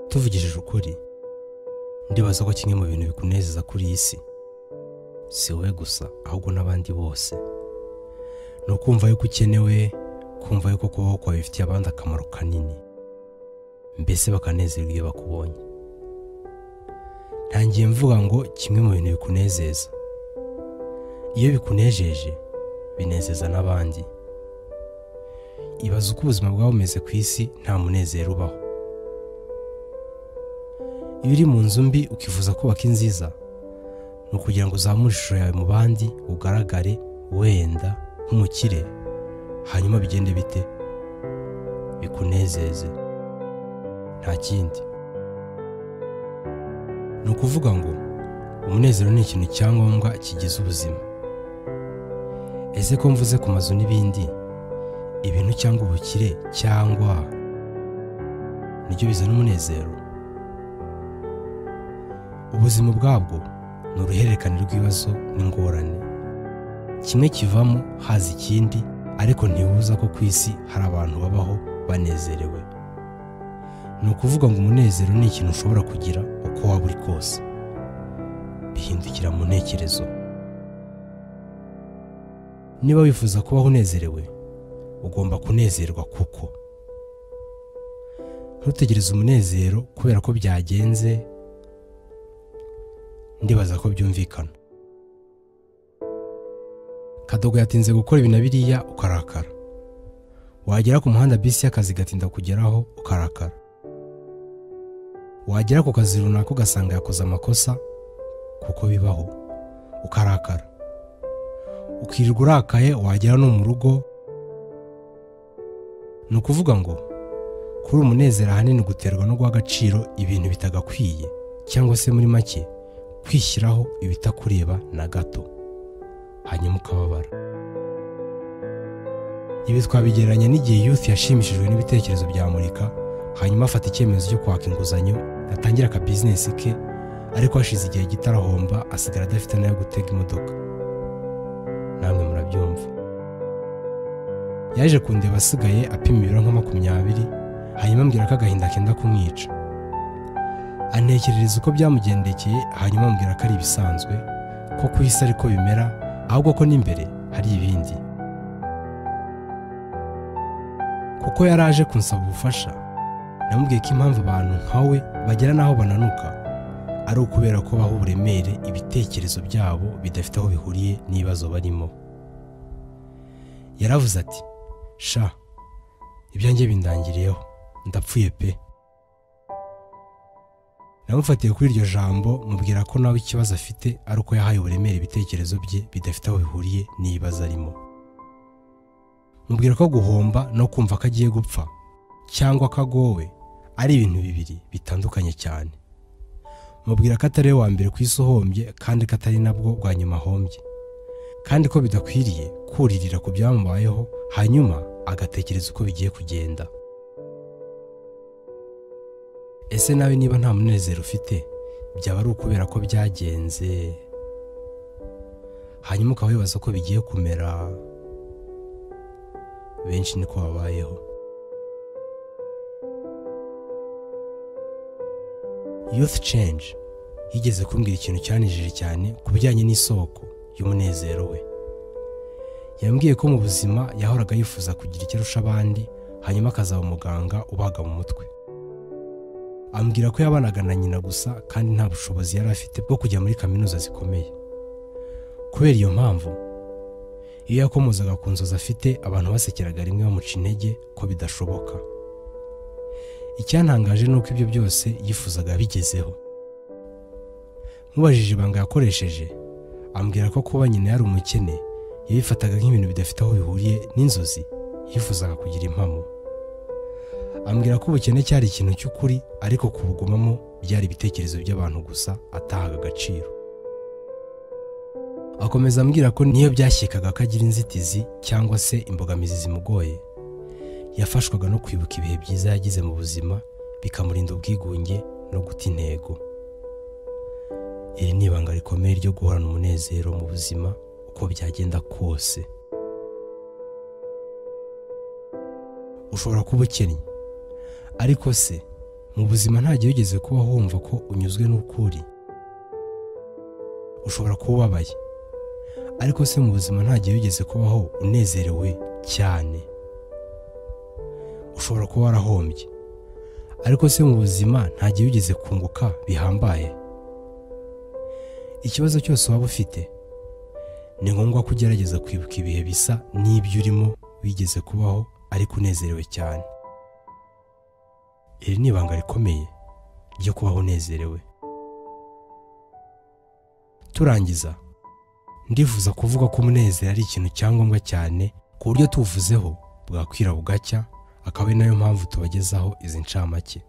tuvugishije ukuri ndibaza ko kimwe mu bintu bikunezeza kuri iyi si si wowe gusa ahubwo n'abandi bose ni ukumva yuko ukenewe kumva yuko kubaho kwawe bifitiye abandi akamaro kanini mbese bakanezerwa iyo bakubonye ntangiye mvuga ngo kimwe mu bintu bikunezeza iyo bikunejeje binezeza n'abandi ibaza uko ubuzima bwaba bumeze ku isi nta munezero ubaho iyo uri mu nzu mbi ukifuza kubaka inziza ni ukugira ngo uzamure ishusho yawe mu bandi ugaragare wenda nk'umukire hanyuma bigende bite bikunezeze nta kindi ni ukuvuga ngo umunezero ni ikintu cyangombwa kigize ubuzima ese ko mvuze ku mazu n'ibindi ibintu cyangwa ubukire cyangwa nibyo bizana umunezero ubuzima ubwabwo ni uruhererekane rw'ibibazo n'ingorane kimwe kivamo haza ikindi ariko ntibuza ko ku isi hari abantu babaho banezerewe ni ukuvuga ngo umunezero ni ikintu ushobora kugira uko waba uri kose bihindukira mu ntekerezo niba wifuza kubaho unezerewe ugomba kunezerwa kuko ntutegereze umunezero kubera ko byagenze ndibaza ko byumvikana kadogo yatinze gukora ibi na biriya ukarakara wagera ku muhanda bisi y'akazi igatinda kugeraho ukarakara wagera ku kazi runaka ugasanga yakoze amakosa kuko bibaho ukarakara ukirirwa urakaye wagera no mu rugo ni ukuvuga ngo kuri umunezero ahanini guterwa no guha agaciro ibintu bitagakwiye cyangwa se muri make kwishyiraho ibitakureba na gato hanyuma ukababara ibi twabigereranya n'igihe youth yashimishijwe n'ibitekerezo bya murika hanyuma afata icyemezo cyo kwaka inguzanyo atangira akabizinesi ke ariko hashize igihe gito arahomba asigara adafite n'ayo gutega imodoka namwe murabyumva yaje kundeba asigaye apima ibiro nka makumyabiri hanyuma ambwira ko agahinda kenda kumwica anekerereza uko byamugendekeye hanyuma ambwira ko ari ibisanzwe ko ku isi ariko bimera ahubwo ko n'imbere hari ibindi kuko yari aje kunsaba ubufasha namubwiye ko impamvu abantu nkawe bagera n'aho bananuka ari ukubera ko baha uburemere ibitekerezo byabo bidafite aho bihuriye n'ibibazo barimo yaravuze ati sha ibyanjye bindangiriyeho ndapfuye pe namufatiye kuri iryo jambo mubwira ko nawe ikibazo afite ari uko yahaye uburemere ibitekerezo bye bidafite aho bihuriye n'ibibazo arimo mubwira ko guhomba no kumva ko agiye gupfa cyangwa ko agowe ari ibintu bibiri bitandukanye cyane mubwira ko atari we wa mbere ku isi uhombye kandi ko atari nabwo bwa nyuma ahombye kandi ko bidakwiriye kuririra ku byamubayeho hanyuma agatekereza uko bigiye kugenda ese nawe niba nta munezero ufite byaba ari ukubera ko byagenze hanyuma ukaba wibaza ko bigiye kumera benshi niko babayeho youth change yigeze kumbwira ikintu cyanejije cyane ku bijyanye n'isoko y'umunezero we yambwiye ko mu buzima yahoraga yifuza kugira icyo arusha abandi hanyuma akazaba umuganga ubaga mu mutwe ambwira ko yabanaga na nyina gusa kandi nta bushobozi yari afite bwo kujya muri kaminuza zikomeye kubera iyo mpamvu iyo yakomozaga ku nzozi afite abantu basekeraga rimwe bamuca intege ko bidashoboka icyantangaje ni uko ibyo byose yifuzaga bigezeho mubajije ibanga yakoresheje ambwira ko kuba nyina yari umukene yabifataga nk'ibintu bidafite aho bihuriye n'inzozi yifuzaga kugira impamo ambwira ko ubukene cyari ikintu cy'ukuri ariko kubugumamo byari ibitekerezo by'abantu gusa atahaga agaciro akomeza ambwira ko niyo byashyikaga ko agira inzitizi cyangwa se imbogamizi zimugoye yafashwaga no kwibuka ibihe byiza yagize mu buzima bikamurinda ubwigunge no guta intego iri ni ibanga rikomeye ryo guhorana umunezero mu buzima uko byagenda kose ushobora kuba ukennye ariko se mu buzima ntagihe wigeze kuba wumva ko unyuzwe n'ukuri ushobora kuba ubabaye ariko se mu buzima ntagihe wigeze kubaho unezerewe cyane ushobora kuba warahombye ariko se mu buzima ntagihe wigeze kunguka bihambaye ikibazo cyose waba ufite ni ngombwa ko ugerageza kwibuka ibihe bisa n'ibyo urimo wigeze kubaho ariko unezerewe cyane iri ni ibanga rikomeye ryo kubaho unezerewe turangiza ndifuza kuvuga ko umunezero ari ikintu cyangombwa cyane ku buryo tuwuvuzeho bwakwira bugacya akaba ari nayo mpamvu tubagezaho izi ncamake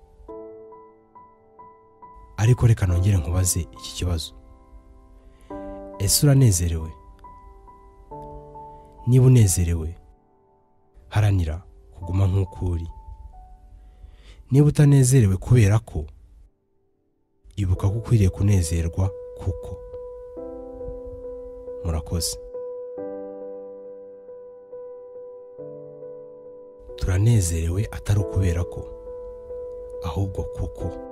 ariko reka nongere nkubaze iki kibazo ese uranezerewe niba unezerewe haranira kuguma nk'uko uri niba utanezerewe kubera ko ibuka ko ukwiriye kunezerwa kuko murakoze turanezerewe atari ukubera ko ahubwo kuko